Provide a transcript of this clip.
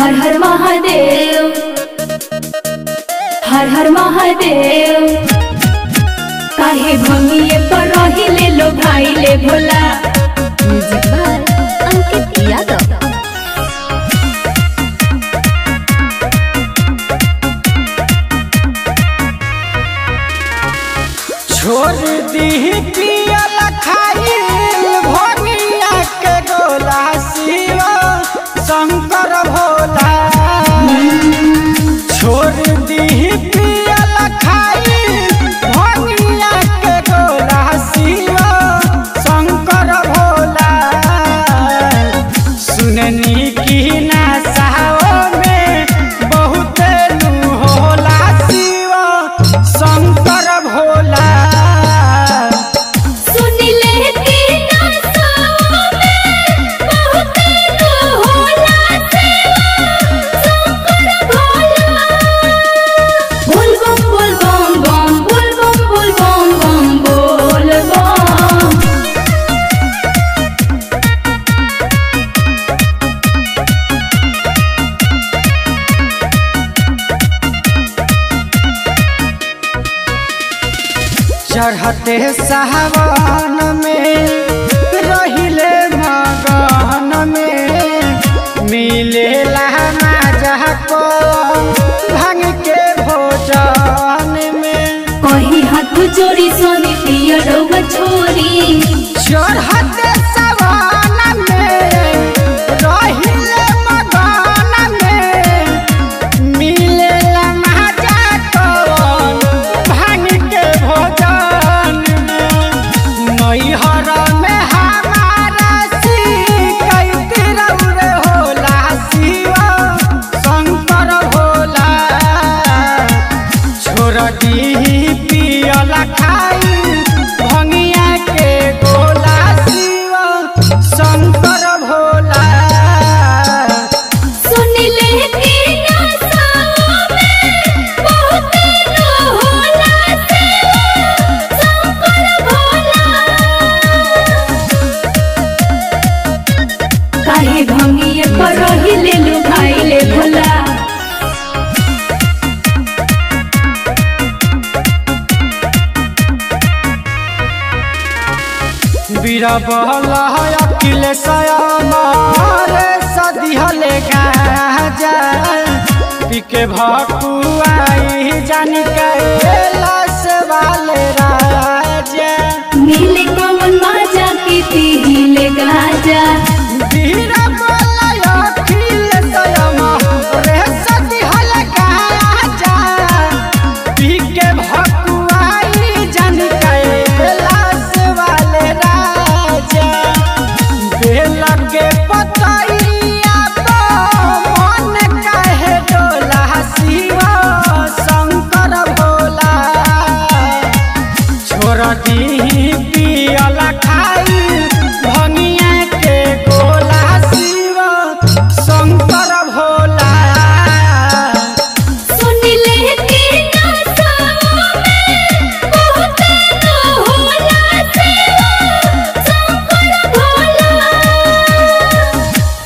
हर हर महादेव हर हर महादेव काहे भंगिए पर रहिले लो भाई ले भोला म्यूजिक बाय अंकित यादव छोड़ दी पियल खाइल भोगिया के गोला शिव शंकर भोला छोड़ दी पियल खाइल भोगिया के गोला शिव शंकर भोला सुननी की नशाओं में बहुत नू होला शिव शंकर भोला सुन ले कि नशा में बहुत लो होला शंकर भोला बोल बम बोल बम बम बोल बम बोल बम बम बोल बम चढ़ते सावन में रहिले मगन में मिलेला माजा को भांग के भोजन में कही हाथ जोड़ी सोनी पिया डोबा छोरी चढ़ते सावन में रहिले मगन में मिलेला माजा को भांग के भोजन में नैहर में हमारा शिकायत रौरे होला शिव शंकर भोला छोड़ दी पियल खाई भंगिया के गोला शिव शंकर भोला सुन ले कि नशा में बहुत लो होला शंकर भोला काहे भंगिए पर रहिले लो भाई ले भोला बीरबल अखिलेश मारे सदिहले गाजा पिके भकुआई जानी कैलाश वाले राजा मिले कौन माजा की पीले गाजा